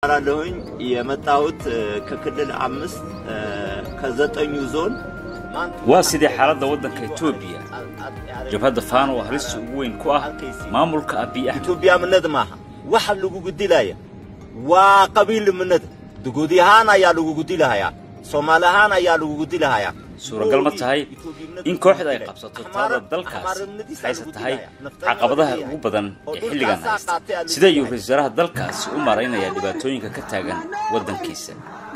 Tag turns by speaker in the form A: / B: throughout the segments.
A: አላለሁኝ የመጣሁት ከክልል አምስት ከዘጠኙ ዞን
B: waa sidee xaaladda waddanka etoobiya jabhadda faano oo halista ugu weyn ku ah maamulka abiy axmed
A: ኢትዮጵያምነት ማሃ ዋሕ ልጉ ጉዲላየ ዋ ቀቢልምነት ድጉዲሃን አያ ልጉ ጉዲላሃያ ሶማሊሃን አያ ልጉ ጉዲላሃያ
B: suuragal ma tahay in kooxda ay qabsato talada dalkaas hayse tahay caqabadaha ugu badan ee xilligan haysta sidee ayuu ra-isul wasaaraha dalkaasi u maaraynayaa dhibaatooyinka ka taagan waddankiisa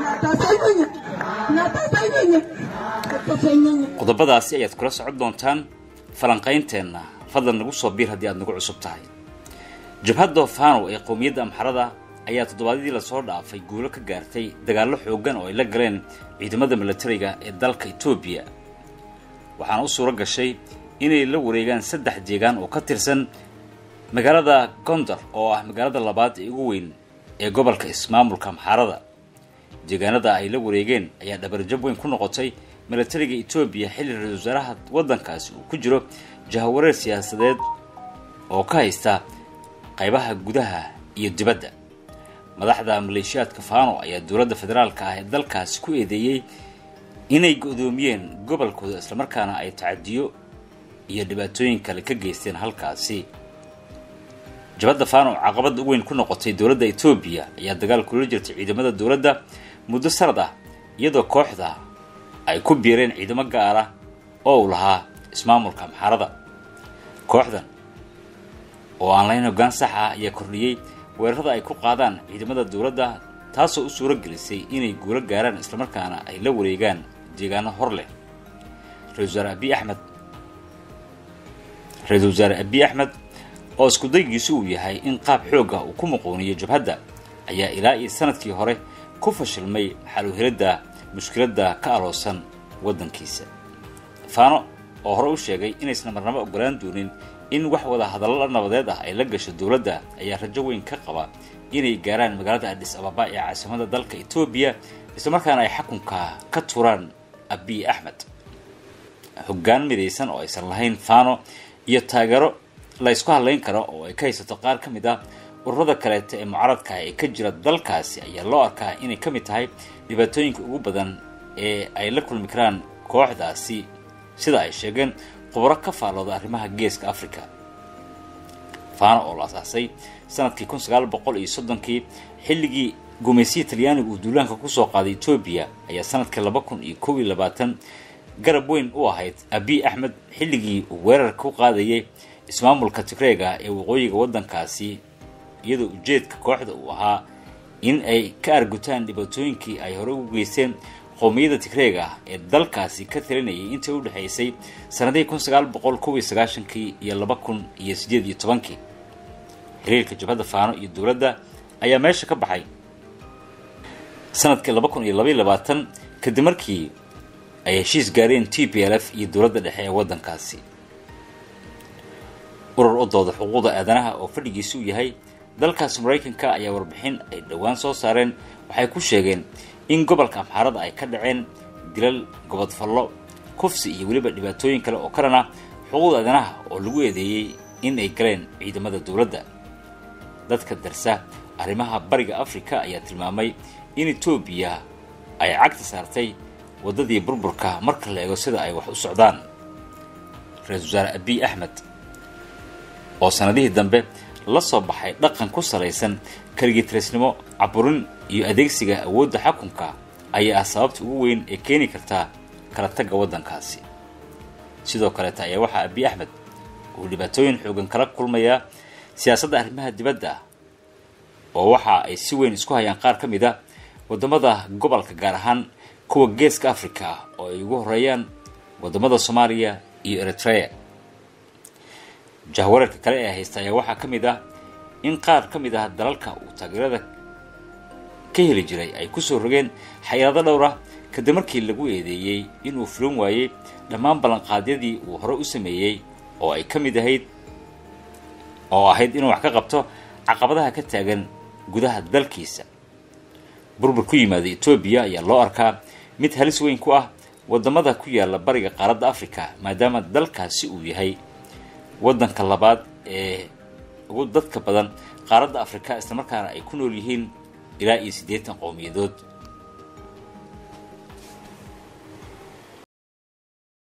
B: qodobadaasi ayaad kula socon doontaan falanqaynteenna fadlan nagu soo biir haddii aad nagu cusub tahay jabhadda fano ee qowmiyadda amxarada ayaa toddobaadyadii lasoo dhaafay guulo ka gaartay dagaallo xooggan oo ay la galeen ciidamada milatariga ee dalka etoobiya waxaana u suuro gashay inay la wareegaan saddex deegaan oo ka tirsan magaalada gondar oo ah magaalada labaad ee ugu weyn ee gobolka ismaamulka amxaarada deegaanada ay la wareegeen ayaa dhabarjab weyn ku noqotay milatariga etoobiya xilli ra-isul wasaaraha waddankaasi uu ku jiro jahawareer siyaasadeed oo ka haysta qaybaha gudaha iyo dibadda madaxda maleeshiyaadka faano ayaa dowladda federaalka ah ee dalkaasi ku eedeeyey inay go-doomiyeen gobolkooda islamarkaana ay tacadiyo iyo dhibaatooyin kale ka geysteen halkaasi jabadda faano oo caqabadda u weyn ku noqotay dowladda etoobiya ayaa dagaal kula jirtay ciidamada dowladda muddo sanad ah iyadoo kooxda ay ku biireen ciidamo gaara oo uu lahaa ismaamulka amxaarada kooxdan oo aan lahayn hoggaan sax ah ayaa kordhiyey weerarada ay ku qaadaan ciidamada dowladda taasoo u suuro gelisay inay guulo gaaraan islamarkaana ay la wareegaan deegaano hor leh ra-isul wasaare abiy axmed ra-iisul wasaare abiy axmed oo iskudaygiisu uu yahay in qaab xoogga uu ku muquuniyo jabhadda ayaa ilaa iyo sanadkii hore ku fashilmay xaluhiradda mushkiladda ka aloosan waddankiisa faano oo hore u sheegay inaysan marnabo ogolaan doonin in wax wada hadallo nabadeed ah ay la gasho dowladda ayaa rajo weyn ka qaba inay gaaraan magaalada adhis ababa ee caasimada dalka etoobiya islamarkaana ay xakunka ka turaan abiy axmed hoggaan midaysan oo aysan lahayn faano iyo taageero la ysku hadlayn karo oo ay ka haysato qaar ka mid ah ururada kaleeta ee mucaradka ee ka jira dalkaasi ayaa loo arkaa inay ka mid tahay dhibaatooyinka ugu badan ee ay la kulmi karaan kooxdaasi sida ay sheegeen khubro ka faalooda arrimaha geeska africa faano oo la asaasay sanadkii kun sagaal boqol iyo soddonkii xilligii gumaysiya talyaaniga uu duulaanka kusoo qaaday etoobiya ayaa sanadkii laba kun iyo kow iyo labaatan garab weyn u ahayd abiy axmed xilligii uu weerar ku qaadayay ismaamulka tigreega ee waqooyiga waddankaasi iyadoo ujeedka kooxda uu ahaa in ay ka argutaan dhibaatooyinkii ay hore ugu geysteen qowmiyadda tigreega ah ee dalkaasi ka talinayay intii u dhexaysay sanadihii kun sagaal boqol kow iyo sagaashankii iyo laba kun iyo siddeed iyo tobankii xiriirka jabhadda faano iyo dowladda ayaa meesha ka baxay sanadkii laba kun iyo labaiyo labaatan kadib markii ay heshiis gaareen t p l f iyo dowladda dhexe ee waddankaasi urur u dooda xuquuqda aadanaha oo fadhigiisu uu yahay dalkaasi maraykanka ayaa warbixin ay dhowaan soo saareen waxay ku sheegeen in gobolka amxaarada ay ka dhaceen dilal gobodfallo kufsi iyo weliba dhibaatooyin kale oo karan ah xuquuqda aadanaha oo lagu eedeeyey in ay galeen ciidamada dowladda dadka darsa arrimaha bariga afrika ayaa tilmaamay in etoobiya ay cagta saartay waddadii burburka marka la eego sida ay wax u socdaan ra-isul wasaare abiy axmed oo sanadihii dambe la soo baxay dhaqan ku salaysan kaligiitarisnimo caburin iyo adeegsiga awoodda xakunka ayaa ah sababta ugu weyn ee keeni karta kala tagga waddankaasi sidoo kaleeta ayaa waxaa abiy axmed uu dhibaatooyin xoogan kala kulmayaa siyaasadda arrimaha dibadda oo waxa ay si weyn isku hayaan qaar ka mid a waddamada gobolka gaar ahaan kuwa geeska africa ah oo ay ugu horeeyaan waddamada soomaaliya iyo eritrea jahwareerka kale ee haysta ayaa waxaa ka mid ah in qaar ka mid ah dalalka uu taageerada ka heli jiray ay kusoo rogeen xayiraado dhowr ah kadib markii lagu eedeeyey inuu fulan waayey dhammaan ballanqaadyadii uu hore u sameeyey oo ay ka mid ahayd oo ahayd inuu wax ka qabto caqabadaha ka taagan gudaha dalkiisa burbur ku yimaada etoobiya ayaa loo arkaa mid halis weyn ku ah waddamada ku yaala bariga qaaradda africa maadaama dalkaasi uu yahay waddanka labaad ee ugu dadka badan qaaradda afrika islamarkaana ay ku nool yihiin ilaa iyo siddeetan qowmiyadood